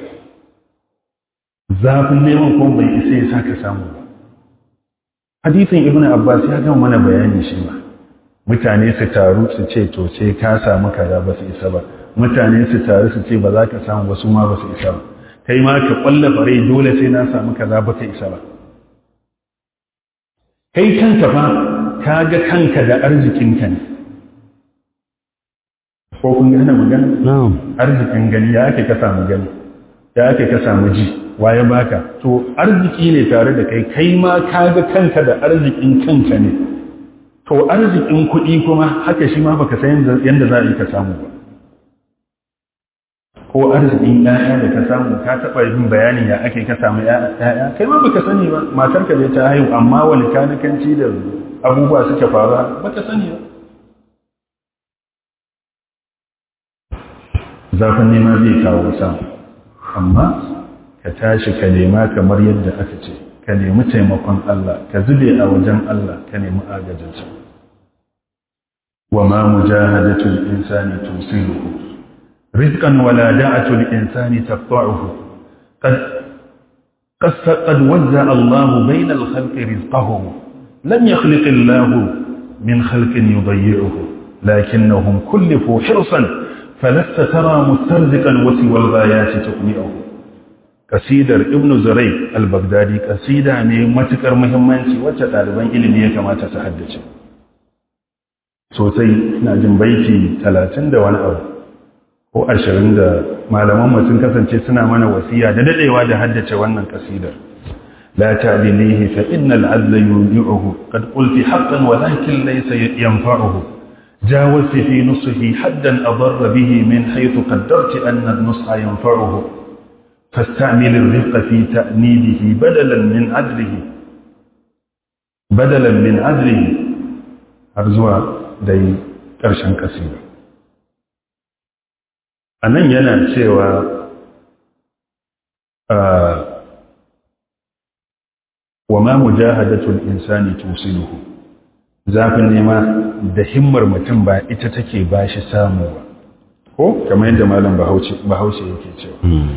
zafin neman kuma bai isa ya saka samu ba hadithin ibnu abbas ya gama mana bayani shi ba mutane su taru su ce to sai ka samu kaza ba su isa ba mutane su taru su ce ba za ka samu wasu ma ba su isa ba kai ma ka kwalla fare dole sai na samu kaza ba ka isa ba kai kanka fa ka ga kanka da arzikinka ne ko kun gane magana na'am arzikin gani ya ake ka samu gani ya ake ka samu ji waye baka to arziki ne tare da kai kai ma ka ga kanka da arzikin kanka ne to arzikin kuɗi kuma haka shi ma baka san yadda za a yi ka samu ba ko arzikin ƴaƴa da ka samu ka taɓa yin bayanin ya ake ka samu ƴaƴa kai ma baka sani ba matarka ne ta haihu amma wani kanikanci da abubuwa suke faruwa baka sani ba zafin nema zai kawo samu amma ka tashi ka nema kamar yadda aka ce ka nemi taimakon Allah ka zube a wajen Allah ka nemi agajinsa wa ma mujahadatul insani tusiluhu rizqan wala da'atul insani taqta'uhu qad قد قد وزع الله بين الخلق رزقهم لم يخلق الله من خلق يضيعه لكنهم كلفوا حرصا فلست ترى مسترزقا وسوى الغايات تقنئه kasidar ibnu zurai al-baghdadi kasida ne matukar muhimmanci wacce ɗaliban ilimi ya kamata su haddace sosai ina jin baiti talatin da wani abu ko ashirin da malaman sun kasance suna mana wasiya da dadewa da haddace wannan kasidar la ta'dilihi fa innal adla yudi'uhu qad qulti haqqan walakin laysa yanfa'uhu جاوزت في نصحه حدا أضر به من حيث قدرت أن النصح ينفعه فاستعمل الرفق في تأنيبه بدلا من عدله بدلا من عدله أرزوا دي ƙarshen ƙasida a nan yana cewa wa ma mujahadatul insani tusiluhu zafin nema da himmar mutum ba ita take ba shi samu ba ko kamar yadda malam bahaushe yake cewa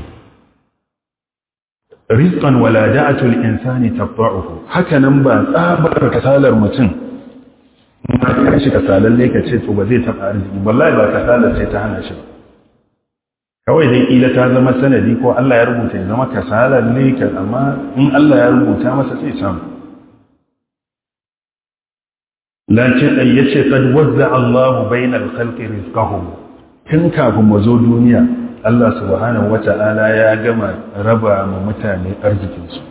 rizqan wala da'atul insani taqta'uhu haka nan ba tsabar kasalar mutum ma ka shi kasalalle ka ce to ba zai taba arziki wallahi ba kasalar ce ta hana shi ba kawai dai kila ta zama sanadi ko Allah ya rubuta ya zama kasalar ne kan amma in Allah ya rubuta masa sai samu lakin ai yace qad wazza Allahu bainal khalqi rizqahum tun kafin mu zo duniya Allah subhanahu wata'ala ya gama raba ma mutane arzikin su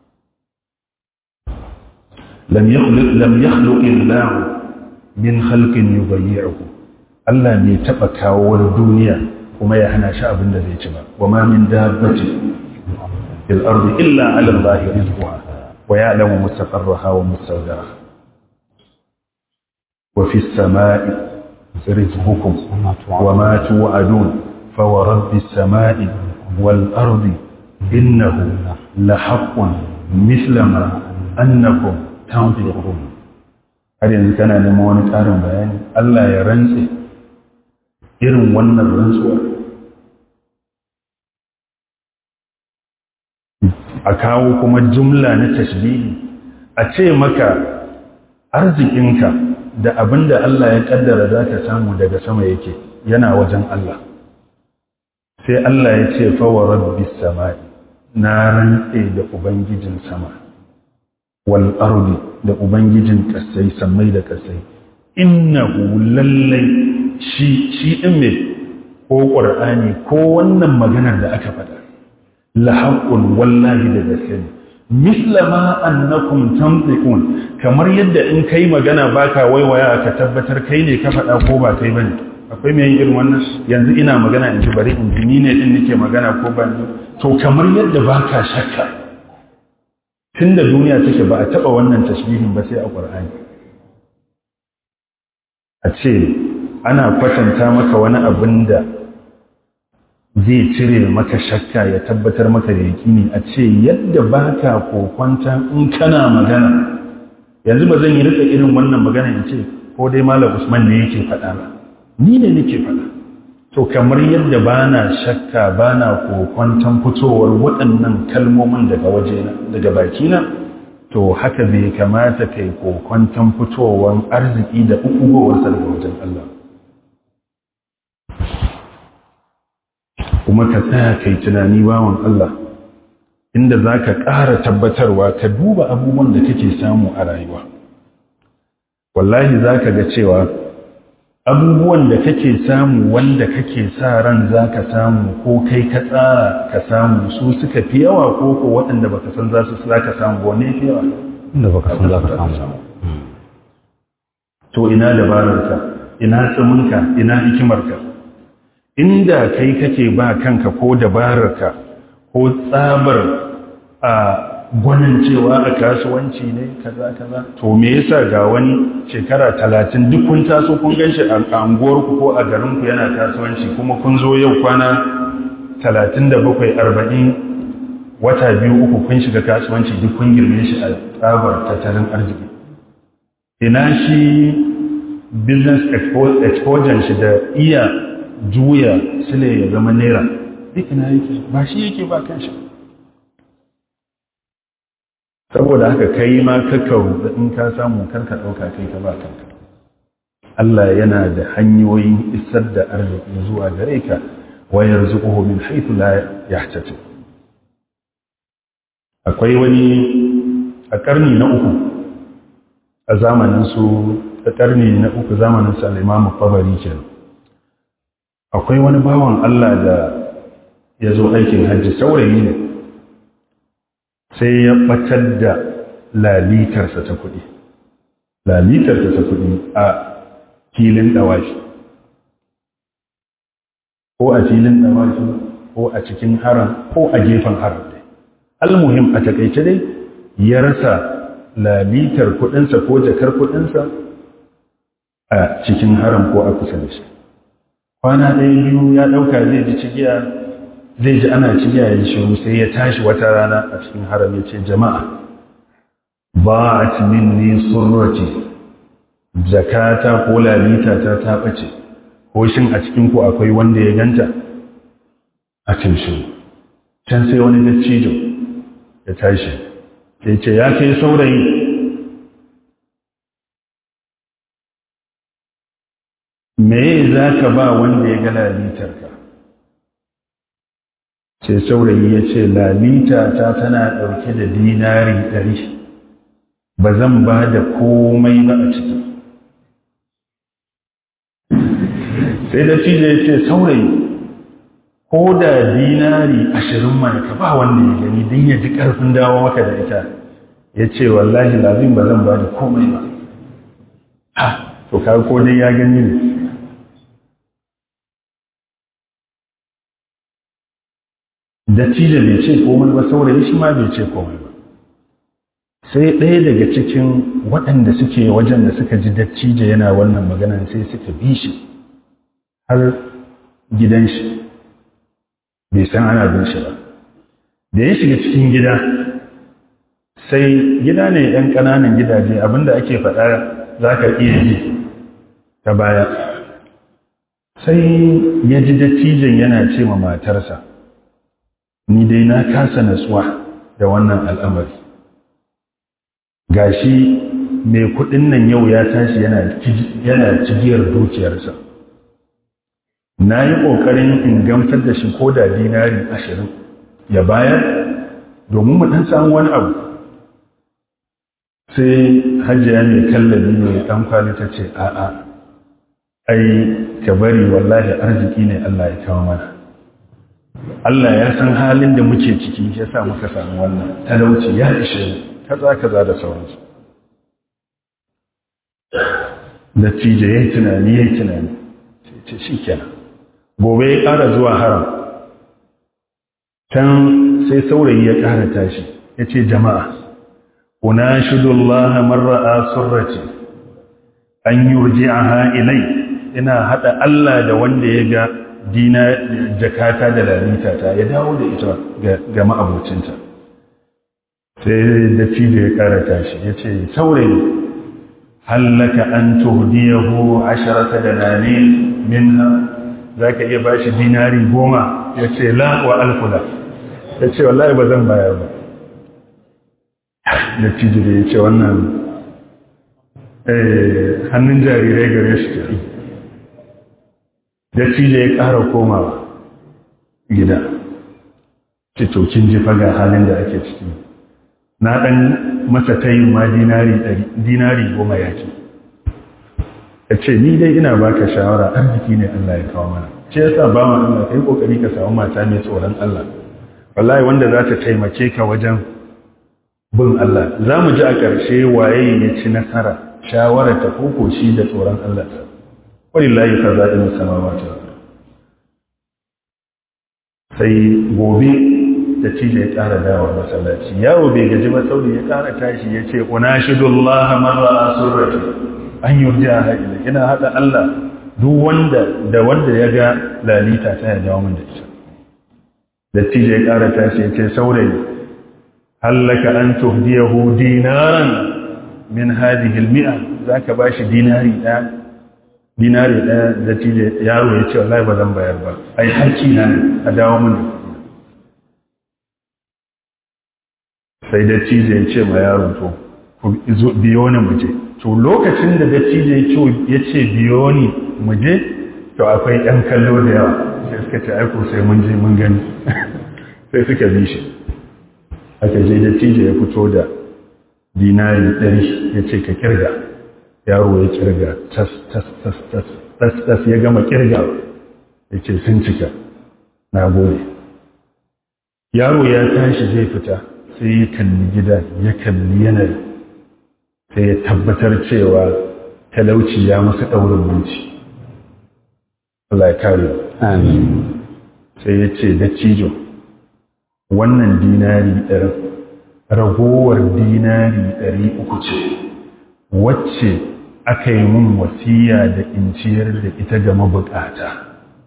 lam yakhluq lam yakhluq Allah min khalqin yubayyi'uhu Allah ne taba kawo duniya kuma ya hana shi abin da zai ci ba wa ma min dabbati fil ardi illa 'ala Allah rizquha wa ya'lamu mustaqarraha wa mustawda'aha wa fis sama'i rizqukum wa ma tu'adun fa wa rabbis sama'i wal ardi innahu la haqqun mithla ma annakum tanfiqun har yanzu kana neman wani ƙarin bayani Allah ya rantse irin wannan rantsuwar a kawo kuma jumla na tashbihi a ce maka arzikinka da abin da Allah ya kaddara za ka samu daga sama yake yana wajen Allah sai Allah ya ce fawa rabbi sama'i na rantse da ubangijin sama wal ardi da ubangijin kasai sammai da kasai innahu lallai shi shi din me ko qur'ani ko wannan maganar da aka faɗa la haqqun wallahi da gaske ne misla ma annakum tantiqun kamar yadda in kai magana baka waiwaya ka tabbatar kai ne ka faɗa ko ba kai bane akwai mai irin wannan yanzu ina magana in ji bari in ji ni ne din nake magana ko ba ni to kamar yadda baka shakka tunda duniya take ba a taba wannan tashbihin ba sai a Qur'ani a ce ana kwatanta maka wani abin da zai cire maka shakka ya tabbatar maka da yakini a ce yadda baka kokwanta in kana magana yanzu ba zan yi rika irin wannan magana in ce ko dai malam Usman ne yake faɗa ba ni ne nake faɗa to kamar yadda bana shakka bana kokwantan fitowar waɗannan kalmomin daga wajena daga bakina to haka bai kamata kai kokwantan fitowar arziki da ukugowarsa daga wajen Allah kuma ka tsaya kai tunani bawan Allah inda za ka ƙara tabbatarwa ka duba abubuwan da kake samu a rayuwa wallahi za ka ga cewa abubuwan da kake samu wanda kake sa ran za ka samu ko kai ka tsara ka samu su suka fi yawa ko ko waɗanda ba ka san za su za ka samu wane fi yawa inda baka san za ka samu to ina dabararka ina tsiminka ina hikimarka inda kai kake ba kanka ko dabararka ko tsabar a gwanin cewa a kasuwanci ne kaza kaza to me yasa ga wani shekara talatin duk kun taso kun ganshi a anguwarku ko a garinku yana kasuwanci kuma kun zo yau kwana talatin da bakwai arba'in wata biyu uku kun shiga kasuwanci duk kun girme shi a tsabar tattalin arziki ina shi business exposure shi da iya juya sile ya zama naira duk ina yake ba shi yake ba kan shi saboda haka kai ma kakka ruɗa in ka samu karka ɗauka kai ka ba kanka Allah yana da hanyoyin isar da arziki zuwa gare ka wa yarzuquhu min haythu la yahtasib akwai wani a karni na uku a zamanin su a karni na uku zamanin su al-Imam Tabari kenan akwai wani bawan Allah da ya zo aikin hajji saurayi ne sai ya batar da lalitarsa ta kuɗi lalitarsa ta kuɗi a filin ɗawashi ko a filin ɗawashi ko a cikin haram ko a gefen haram dai almuhim a takaice dai ya rasa lalitar kuɗinsa ko jakar kuɗinsa a cikin haram ko a kusa da shi kwana ɗaya biyu ya ɗauka zai ji cigiya zai ji ana cigiya ya shiru sai ya tashi wata rana a cikin haram ya ce jama'a ba a minni surrati zakata ko lalita ta ta ɓace ko shin a cikin ku akwai wanda ya ganta a cin shi can sai wani dattijo ya tashi sai ce ya kai saurayi me za ka ba wanda ya ga lalitarka sai saurayi ya ce lalita ta tana ɗauke da dinari ɗari ba zan ba da komai ba a ciki sai da cije ya ce saurayi ko da dinari ashirin mana ka ba wanda ya gani don ya ji ƙarfin dawo maka da ita ya ce wallahi lazim ba zan ba da komai ba ha to ka ko dai ya gani ne dattijo bai ce komai ba saurayi shi ma bai ce komai ba sai ɗaya daga cikin waɗanda suke wajen da suka ji dattijo yana wannan maganan sai suka bi shi har gidan shi bai san ana bin shi ba da ya shiga cikin gida sai gida ne ɗan ƙananan gidaje abinda ake faɗa za ka iya ji ta baya sai ya ji dattijon yana ce ma matarsa ni dai na kasa natsuwa da wannan al'amari gashi mai kudin nan yau ya tashi yana cigiyar dukiyarsa na yi ƙoƙarin in gamsar da shi ko da dinari ashirin ya bayar domin mu ɗan samu wani abu sai hajjiya mai kallabi mai ɗan kwali ta ce a'a ai ka bari wallahi arziki ne Allah ya kawo mana Allah ya san halin da muke ciki ya sa muka samu wannan talauci ya ishe mu kaza kaza da sauransu dattijo ya yi tunani ya yi tunani ce shi kenan gobe ya ƙara zuwa haram can sai saurayi ya ƙara tashi ya ce jama'a una shidullah marra'a surrace an yi a ilai ina haɗa Allah da wanda ya ga dina jakata da lalita ya dawo da ita ga ma'abocinta sai da da ya ƙara tashi ya ce saurayi hallaka an tuhdiyahu asharata da nane minha za ka iya ba shi dinari goma ya ce la wa alfula ya ce wallahi ba zan bayar ba da da ya ce wannan hannun jarirai gare shi ke da ya ƙara komawa gida ce tokin jifa ga halin da ake ciki na ɗan masa tayin ma dinari goma ya ce ya ce ni dai ina baka shawara arziki ne Allah ya kawo mana ce yasa ba ma Allah kai kokari ka samu mata mai tsoron Allah wallahi wanda za ta taimake ka wajen bin Allah za mu ji a ƙarshe waye ya ci nasara shawara ta koko shi da tsoron Allah ta walillahi khaza'in samawati sai gobe da cije ya ƙara dawa masallaci yawo bai gaji ba sauri ya ƙara tashi ya ce unashidullah marra surrati an yurja haila ina hada Allah duk wanda da wanda ya ga lalita ta ya dawo min da ita dattijo ya ƙara tashi ya ce saurayi hallaka an tuhdiyahu dinaran min hadhihi almi'a zaka bashi dinari ɗaya dinari ɗaya dattijo yaro ya ce wallahi ba zan bayar ba ai hakki na a dawo min da sai dattijo ya ce ma yaro to ku biyo ni mu je to lokacin da dattijo ya ce biyo ni mu je to akwai ‘yan kallo da yawa sai suka ce aiko sai mun je mun gani sai suka bi shi aka je dattijo ya fito da dinari ɗari ya ce ka kirga yaro ya kirga tas tas tas tas tas tas ya gama kirga ya ce sun cika na gode yaro ya tashi zai fita sai ya kalli gida ya kalli yanayi sai ya tabbatar cewa talauci ya masa ɗaurin minci Allah ya kare Amin. sai ya ce da cijo wannan dinari ɗari ragowar dinari ɗari uku ce wacce aka yi mun wasiya da in ciyar da ita ga mabukata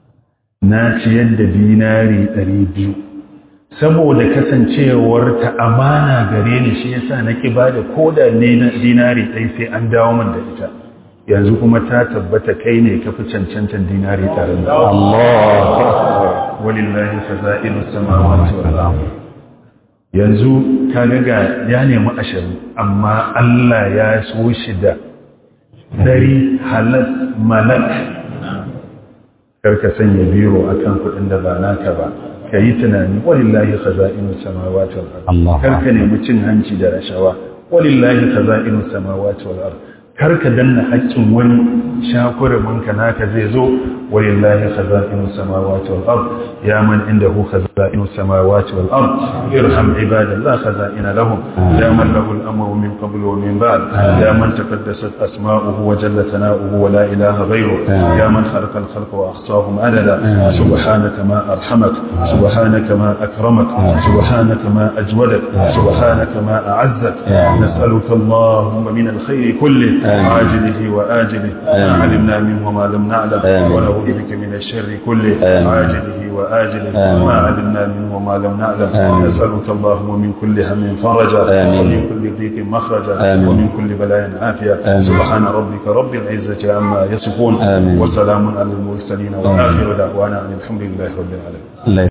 na ciyar da dinari ɗari biyu saboda kasancewar ta amana gare ni shi yasa na ki ba da koda ne na dinari ɗai sai an dawo min da ita yanzu kuma ta tabbata kai ne ka fi cancantan dinari ɗarin Allah walillahi faza'inu samawati wal ardh yanzu ka ga ya nemi ashirin amma Allah ya so shi da dari halas malak karka sanya biro akan kuɗin da ba naka ba ka yi tunani walillahi khaza'inu samawati wal ard karka nemi cin hanci da rashawa walillahi khaza'inu samawati wal ard karka danna haƙƙin wani shakurumin ka naka zai zo walillahi khaza'inu samawati wal ard ya man indahu khaza'inu samawati wal ard irham ibadallah khaza'ina lahum ya man lahu al-amru min qablu wa min ba'd ya man taqaddasat asma'uhu wa jalla sana'uhu wa la ilaha ghayruhu ya man khalaqa al-khalqa wa ahsahum adada subhanaka ma arhamak subhanaka ma akramak subhanaka ma ajwadak subhanaka ma a'azzak nas'aluka allahumma min al-khayr kulli عاجله وآجله ما علمنا منه وما لم نعلم ونعوذ بك من الشر كله عاجله وآجله ما علمنا منه وما لم نعلم نسألك اللهم من كل هم فرجا ومن كل ضيق مخرجا ومن كل بلاء عافية سبحان ربك رب العزة عما يصفون وسلام على المرسلين وآخر دعوانا أن الحمد لله رب العالمين